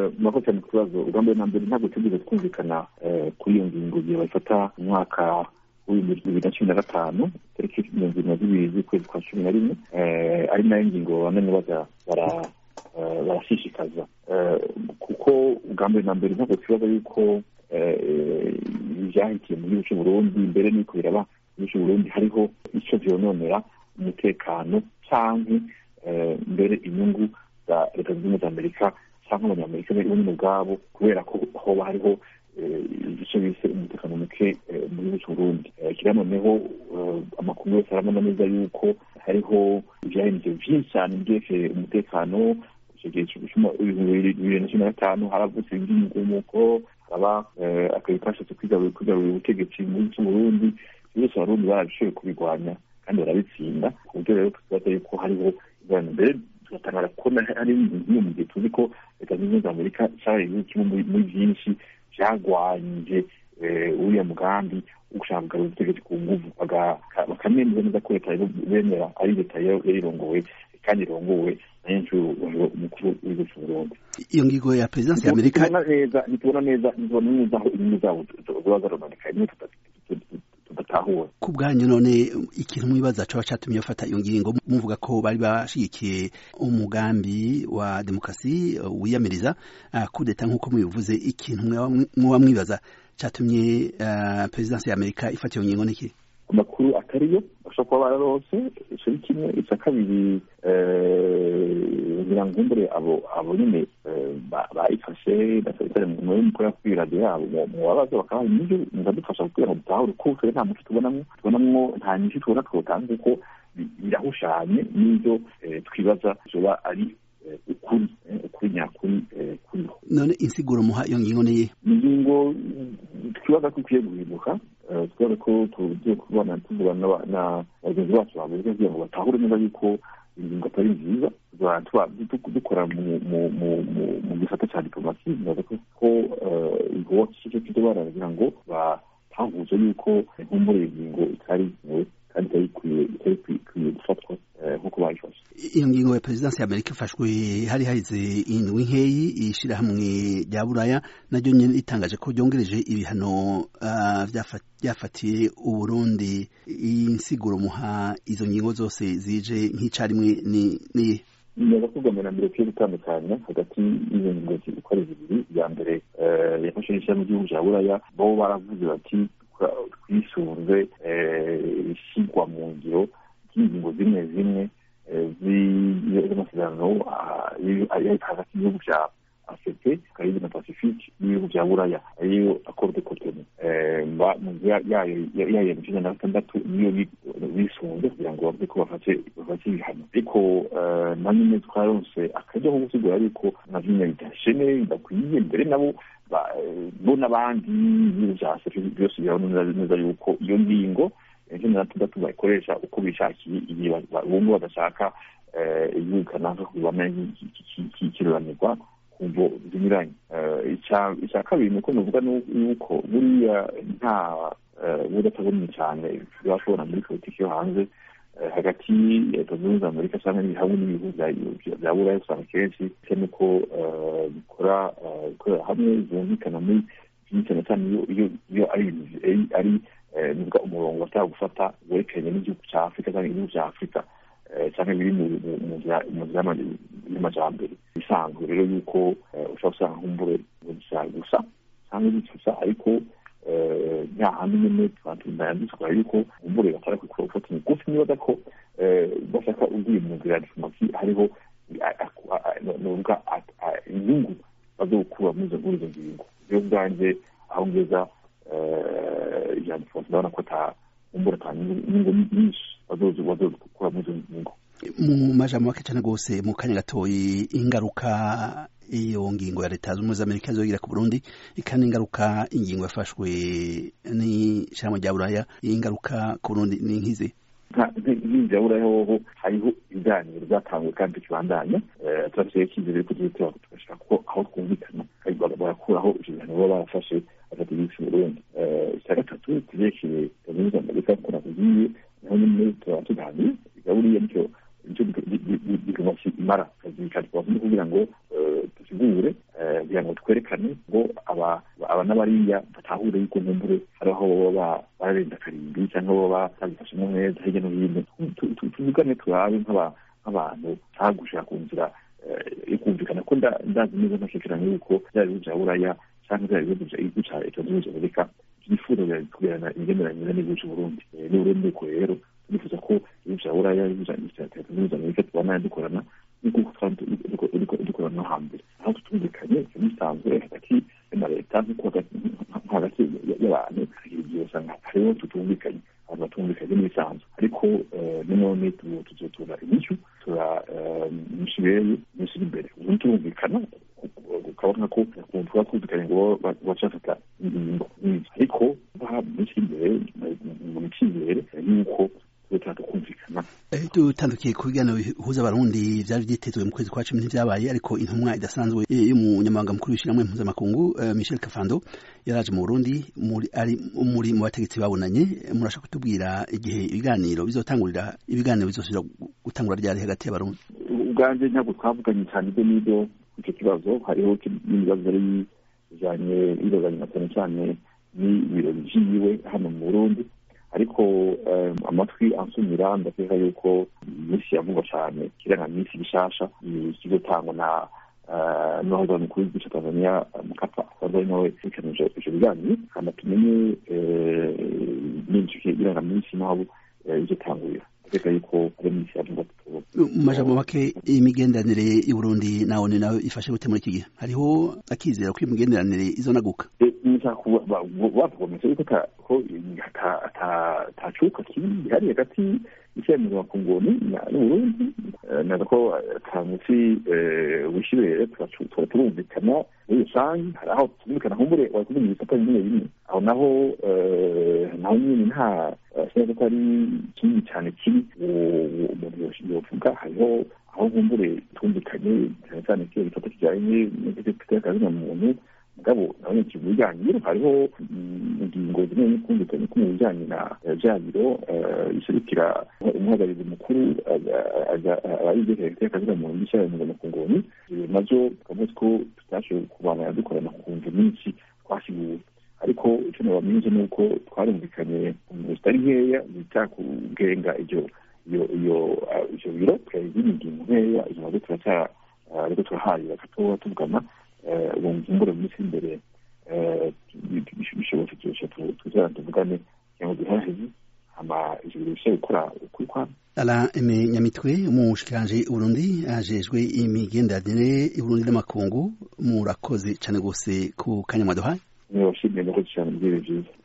murakoze cyane ku kibazo ubwa mbere na mbere ntabwo tugeze twumvikana kuri iyo ngingo igihe bayifata mu mwaka w'ibihumbi bibiri na cumi na gatanu tariki mirongo irindwi na zibiri z'ukwezi kwa cumi na rimwe ari nayo ngingo bamwe baza barashishikaza kuko ubwa mbere na mbere ntabwo twibaza yuko ibyahitiye mu gihugu cy'u Burundi mbere n'uko biraba mu gihugu cy'u Burundi hariho icyo byononera umutekano cyangwa mbere inyungu za leta zunze ubumwe za amerika cyangwa abanyamerika bo nyine ubwabo kubera ko hoba hariho igice bise umutekano muke mu gihugu cy'u Burundi kiriya noneho amakuru yose arabona neza yuko hariho ibyahindutse byinshi cyane byerekeye umutekano icyo gihe bibiri na cumi na gatanu haravutse iby'imigumuko haraba akazi kashatse kwigarurira ubutegetsi mu gihugu cy'u Burundi byose abarundi barabishoboye kubirwanya kandi barabitsinda ku buryo rero tukibaza yuko hariho ingorane mbere tugatangara kubona hari nk'iyo mu gihe tuzi ko leta zunze ubumwe za amerika cyabaye igihugu kimwe muri byinshi byagwanyije uriya mugambi wo gushaka kugarura ubutegetsi ku nguvu bakamemeza neza ko leta bemera ari leta yarirongowe kandi irongowe na nyinshuro umukuru w'igihugu cy'u Burundi iyo ngingo ya perezidansi ya amerika ntitubona neza ntitubona neza aho inyungu zabo ziba zarononekaye niyo tudatahura ku bwanyu none ikintu mwibaza coba catumye bafata iyo ngingo muvuga ko bari bashigikiye umugambi wa demokarasi wiyamiriza kudeta nk'uko mubivuze ikintu mwoba mwibaza catumye perezidansi ya amerika ifata iyo ngingo niki amakuru atariyo bashobora kuba bararose ico ni kimwe ica kabiri ngira ngo ngumbure abo abo nyene bayifashe basabitare muri mukora kuri radiyo yabo mu babaza bakaba nivyo muzadufasha kugira ngo dutahure ko twe nta muco tubonamwo tubonamwo nta nyinshi tubona twotanga kuko birahushanye n'ivyo twibaza zoba ari ukuri ukuri nyakuri kuriho none insiguro muha iyo ngingo niye ingingo twibaza ko ikwiye guhinduka twibaza ko tugiye kubona tuvugana na bagenzi bacu babuze kugira ngo batahure neza yuko ingingo atari nziza dukora mu gisata cya diplomasi bibaza ko igikorwa cyo kizo baragira ngo batahuze yuko inkumbure ingingo itari kandi itari ikwiye gufatwa nk'uko bayifashe iyo ngingo ya perezidansi ya amerika ifashwe hari harize indwi nkeyi ishirahamwe rya buraya naryo nyene ritangaje ko ryongereje ibihano byafatiye uburundi insiguro muha izo ngingo zose zije nk'icarimwe ni nibaza ko ubwa mbere ukwiye gutandukanya hagati y'izo ngingo uko ari zibiri iya mbere yafashe n'ishyirahamwe ry'igihugu cya buraya bo baravuze bati twisunze ishyirwa mu ngiro ry'ingingo zimwe zimwe z'amasezerano hagati y'ibihugu bya afete karibi na pacifique n'ibihugu bya buraya ariyo accord de cotonou yayo ya mirongo na gatandatu niyo bisunze kugira ngo bavuge ko bafate ibihano ariko na nyine twaronse akajya ko gusigura yuko na bimwe bidashene bidakwiye mbere nabo bo n'abandi ibihugu bya afete byose birabona neza yuko iyo ngingo cumi na gatandatu bayikoresha uko bishakiye igihe bumva badashaka igihugu kanaka kubibona kiruranirwa ku mvo zinyuranye icya kabiri ni uko nuvuga yuko buriya nta budatabonye cyane bashobora muri politiki yo hanze hagati ya leta zunze ubumwe za amerika cyangwa hamwe n'ibihugu bya buraya usanga kenshi bisa n'uko bikora bikorera hamwe byumvikana muri cyane cyane iyo ari ari nuvuga umurongo bashaka gufata werekeranye n'igihugu cya afurika cyangwa igihugu cya afurika cyangwa biri mu nzira y'amajyambere bisanzwe rero yuko ushobora gusanga nk'umbure gusa cyangwa gusa ariko nta handi nyine yanditswe yuko umbure batara gufata imigufi nibaza ko bashaka ugiye mu nzira ya diplomasi hariho nuvuga inyungu bazokura muri izo ngingo rero bwanjye aho ngeza ijambo diplomasi ndabona ko ata umbura ata inyungu nyinshi bazokura muri izo ngingo mu majambo make cyane rwose mu kanya gatoyi ingaruka iyo ngingo ya leta z'ubumwe z'amerika zogira ku burundi ikandi ingaruka ingingo yafashwe n'ishyirahamwe rya buraya ingaruka ku burundi ni nk'izi nk'inzu ya buraya hoho hariho ibiganiro byatanzwe kandi tukibandanya turafite icyizere ko tugiye tugashaka ko aho twumvikana barakuraho ibyo bihano baba barafashe bafata igihugu cy'uburundi icya gatatu turekeye leta zunze amerika ko nakubwiye naho nyine turaba tuganira buriya nicyo nicyo diplomasi imara akazi ka diplomasi ni kugira ngo dusigure kugira ngo twerekane ngo aba aba n'abariya batahure yuko nkumbure hari aho baba bararenda karimbi cyangwa baba babifashemo neza hirya no hino tuvugane turabe nk'abantu nta gushaka ku nzira yo kumvikana ko ndazi neza ntakekeranya yuko bya bihugu bya buraya cyangwa bya bihugu bya leta zunze ubumwe za amerika byifuza kugirana imigenderanire n'igihugu cy'uburundi n'uburundi nuko rero turifuza ko ibihugu bya buraya ibihugu bya leta zunze ubumwe za amerika tubana dukorana nk'uko dukorana no hambere aho tutumvikanye bisanzwe hagati na leta nk'uko hagati y'abantu igihe usanga hariho tutumvikanye abantu batumvikanye n'ibisanzwe ariko nanone tuzotura inyishu tura inyishu rero inyishu iri imbere ubundi turumvikana ukabona ko tuba twumvikanye ngo bacafata ingingo nk'izo ariko iminsi imbere mu icyizere y'uko kumvikana dutandukiye ku biganiro bihuza abarundi byari byitezwe mu kwezi kwa cumi ntibyabaye ariko intumwa idasanzwe y'umunyamabanga mukuru w'ishyirahamwe mpuzamakungu michel kafando yaraje mu burundi ari muri mu bategetsi babonanye murashaka kutubwira igihe ibiganiro bizotangurira ibiganiro bizosubira gutangura ryari hagati y'abarundi ubwanjye ntabwo twavuganye cyane ibyo n'ibyo icyo kibazo hariho n'ibibazo byari bijyanye birozanye na cyane cyane n'ibirori byiwe hano mu burundi ariko amatwi ansumira ndakeka yuko iminsi yavugwa cyane kirangaminsi gishasha kizotangwa na n'uwahoze mukuru w'igihugu cya tanzania mukapa wari ari nawe wikanije ivyo biganiro hama tumenye n'inzuki irangaminsi n'aho izotangurira ndakeka yuko ari iminsi yavugwa mu majambo make imigenderanire y'uburundi nawe ni nawe ifashe gute muri iki gihe hariho akizera ko imigenderanire izonaguka batugometse yuko ko atacuka kibi gihari hagati y'icyemezo makunguni n'uburundi naza ko ata munsi wishyibere tuba turumvikana muri rusange hari aho tumvikana nkumbure wakuvuga ibisata bimwe bimwe aho naho naho nyine nta sinzi ko ari kinini cyane kibi umuntu yovuga hariho aho nkumbure twumvikanye cyane cyane kiyo gisata kijyanye n'akazina muntu mugabo nawe mu bijyanye hariho ingingo zimwe n'ukumvikanye ko mu bijyanye na bya biro iserukira umuhagararizi mukuru abayigeze y'akazina muntu n'ishyirahamwe mpuzamahanga nabyo tukavuga ko tutashoboye kubana dukorana ku mvu nyinshi twasiguye ariko icyo nabamenyesha ni uko twarumvikanye mu zitari nkeya zita kugenga ibyo iyo iyo ivyo biro tukayigira ingingo nkeya izo nabyo turaca ariko turaharira gatoya tuvugana ubu mvumbure mu minsi imbere bishobotse byose tuzara tuvugane kugira ngo duhaheze hama ivyo biro bishobora gukora ukuri kwabo ala eme nyamitwe umushikiranje uburundi ajejwe imigenderanire y'uburundi n'amakungu murakoze cane gose ku kanya mwaduhaye niba washimye nakoze cyane mbwire vyiza